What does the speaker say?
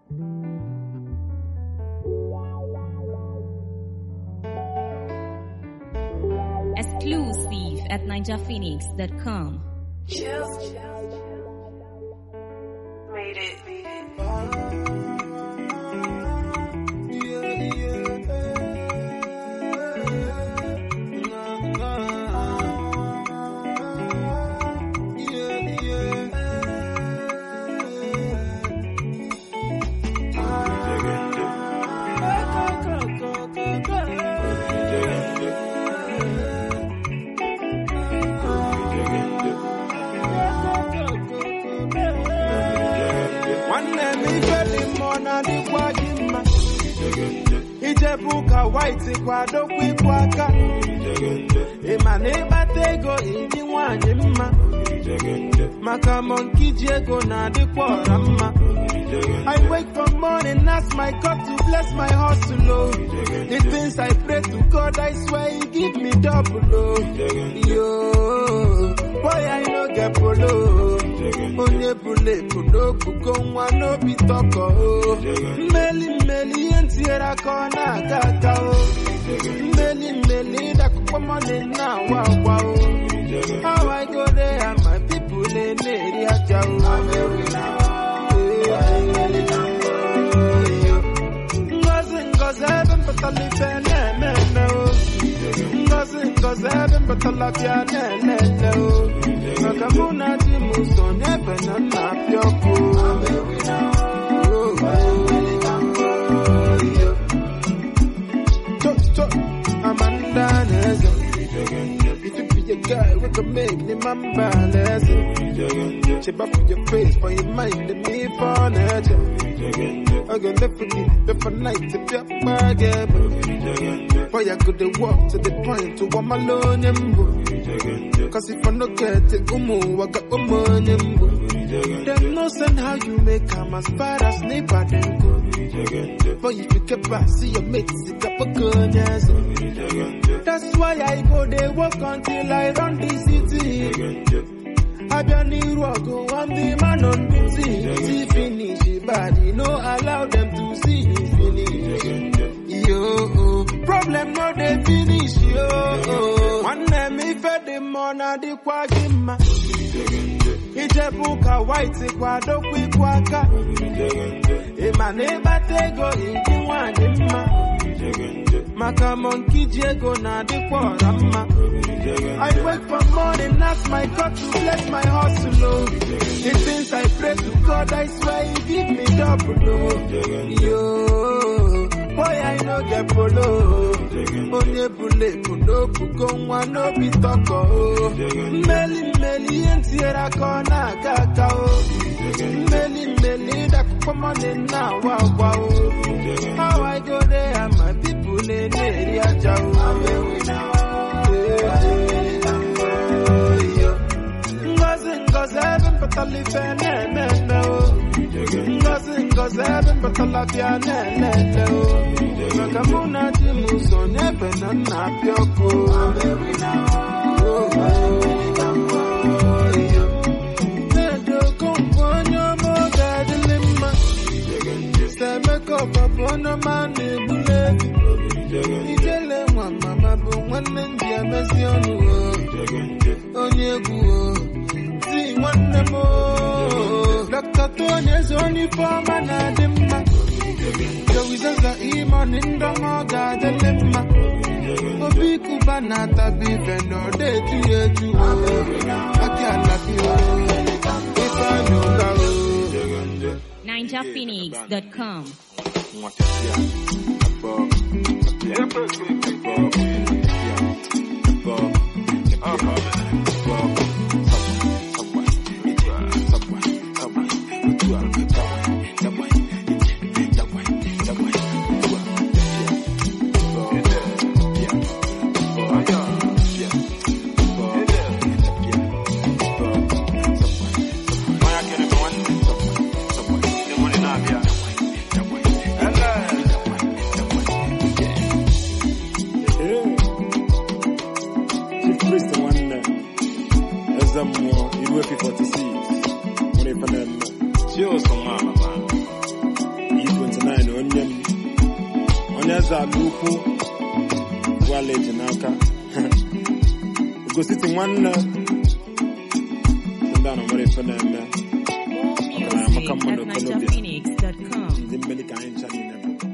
Exclusive at ninjaphoenix.com. Made it. nwanne m ife dị mma ọ na-adịkwa gị mma ijebu ụka white kwadokwa ịkwụ aka ịma na ịkpata ego ịdị nwanyị mma maka monki ji ego na-adịkwa ọra mma I wake from morning, ask my God to bless my hustle, oh. The things I pray to God, I swear He give me double, oh. Yo, boy, I no get polo. Onye bule ebu n'obugo nwa n'obi tọkọ, oh. Mmeli mmeli ihe ntinyere aka ọ na-aga aga, oh. Mmeli mmeli ịdakụkọ mọni na-awa agwa, oh. How I go there and my people na-eri aja, oh. Ngozi ngozi ebe mpụtara ife na-eme o Ngozi ngozi ebe mpụtara bịa na-elele o Maka mụ na di m so n'ebe na nna apịa ọkụ Cho cho Amanda na-eze If you be a guy, we can make the man balance. Cheba for your face, for your mind, and me for nature. I can live for you, live for night, if you're bargain. Boy, I could walk to the point to one alone, and Cause if I no get it, umu, I got money, Them no send how you make come as far as neighbor then go. But if you get back, see your mates, it up a gun, yes. That's why I go they walk until I run the city. Abia n'iru ọgụ, I'm the man on duty. See finish, body, no allow them to see you finish. Yo, problem no dey finish, yo. Nwanne m ife dị mma ọ na-adịkwa gị mma. Ijebu ụka white kwadokwa ịkwụ aka. Ịma na ịkpata ego ịdị nwanyị mma. Maka monkey ji ego na-adịkwa ọra mma. I wake from morning, ask my God to bless my hustle, oh. The things I pray to God, I swear He give me double, oh. Yo, boy, I no get polo. Onye bule ebu n'obugo nwa n'obi tọkọ, oh. Mmeli mmeli ihe ntinyere aka ọ na-aga aga, oh. Mmeli mmeli ịdakụkọ mọni na-awa agwa, oh. How I go there and my people na-eri aja, oh. Ngozi ngozi ebe mpụtara ife na-eme o Ngozi ngozi ebe mpụtara bịa na-elele o Maka mụ na di m so n'ebe na nna apịa ọkụ Na-edo okonkwo onye ọma oge adịlị mma Semeka ọbabụ onye ọma na-egbuli ebi Ijele nwa mama bụ nwanne ndị emezi ọnụ o onye egwu o ti nwanne m o dọkịta Tony eze onye ife ọma na-adị mma jowizaza imoni ndọma ọ ga-adịlị mma obi kuba na-atabi ife na ọ na-eju ya eju aki alabi o ife anyị ụka o ninjaphoenix.com. Chief Priest nwanne eze mmụọ iru efi 46 nwere ife na-eme eze ala ukwu waleji n'aka gositi nwanne ndị a na-amara ife na-eme More Ọkara music amaka mma at na okolobịa. NigerPhoenix.com. ndị mmeli ka anyị ncha niile bụ